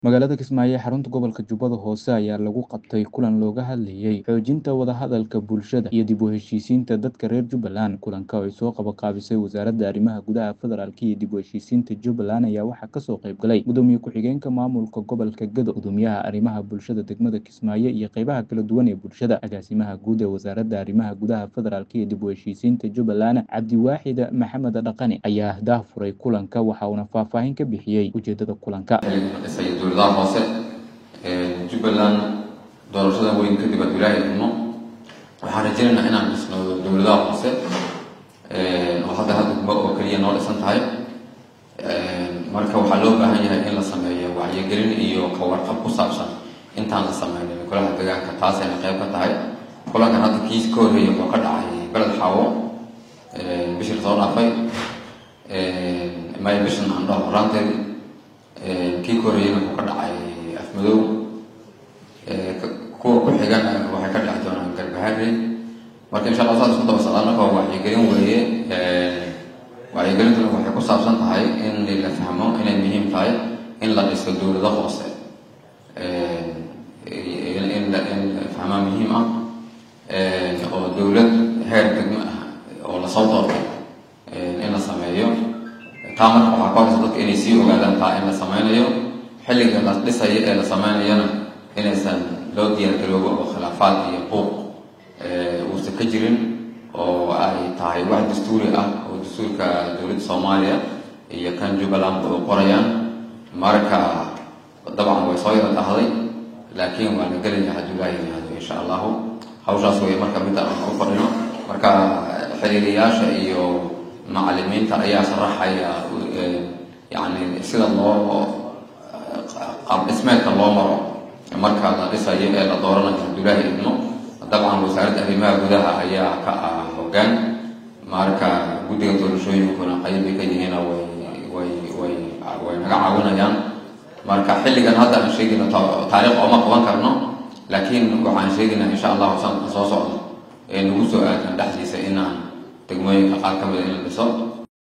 Magaalada Kismaayo ee xarunta gobolka Jubbada Hoose ayaa lagu qabtay kulan looga hadlayay xoojinta wadahadalka bulshada iyo dib u heshiisiinta dadka reer Jubbaland. Kulanka oo ay soo qabanqaabisay Wasaaradda Arrimaha Gudaha Federaalka iyo dib u heshiisiinta Jubbaland ayaa waxaa kasoo qayb galay Gudoomiye ku-xigeenka maamulka gobolka Gedo, Gudoomiyaha Arrimaha Bulshada degmada Kismaayo iyo qeybaha kala duwan ee bulshada. Agaasimaha guud ee Wasaaradda Arrimaha Gudaha Federaalka iyo dib u heshiisiinta Jubbaland, Cabdiwaaxid Maxamed Dhaqane, ayaa daahfuray kulanka waxa uuna faahfaahin ka bixiyey ujeedada kulanka. dhisay dowladaha hoose ee jubbaland doorashada weyn kadib aad ilaahay idmo waxaan rajaynaynaa inaan dhisno dowladaha hoose oo hadda hal degmo oo keliya noo dhisan tahay marka waxaa loo baahan yahay in la sameeyo wacyigelin iyo ka warqab ku saabsan intaan la sameynin golaha deegaanka taasayna qayb ka tahay kulankan hadda kiis ka horreeyay wuxuu ka dhacay beled xaawo bishii lasoo dhaafay may bishan aan dhaho horaanteedii kii ka horreeyeyna wuxuu ka dhacay afmadow kuwa ku xigana waxay ka dhici doonaan garbahari marka insha allah saas isku daba socdaan marka waa wacyigelin weeye wacyigelintuna waxay ku saabsan tahay in la fahmo inay muhiim tahay in la dhiso dowlado hoose in la fahmaa muhiim ah oo dowlad heer degmo ah oo lasoo doortay in la sameeyo taa marka waxaa ka horeysa dadka inay sii ogaadaan taa in la sameynayo xilliga la dhisayo ee la sameynayana inaysan loo diyaargaroobo oo khilaafaad iyo buuq uusan ka jirin oo ay tahay wax dastuuri ah oo dastuurka dowladda soomaaliya iyo kan jubbaland oo qorayaan marka dabcan way soo yara dhahday laakiin waa la gelaya hadduu ilaahi yihahdo insha allahu hawshaas way marka midda aan u fadhino marka xiriiriyaasha iyo macalimiinta ayaa sharaxaya yani sida loo qaab dhismeedka loo maro marka la dhisayo ee la dooranayo abdullaahi idmo dabcan wasaaradda arrimaha gudaha ayaa ka ah hoggaan marka guddiga doorashooyinkuna qaybbay ka yihiina way way way way naga caawinayaan marka xilligan hadda aan sheegayno taariikh ooma qaban karno laakiin waxaan sheegaynaa insha allahu sanadka soo socda ee nagu soo aadan dhexdiisa inaan degmooyinka qaar ka mida in la dhiso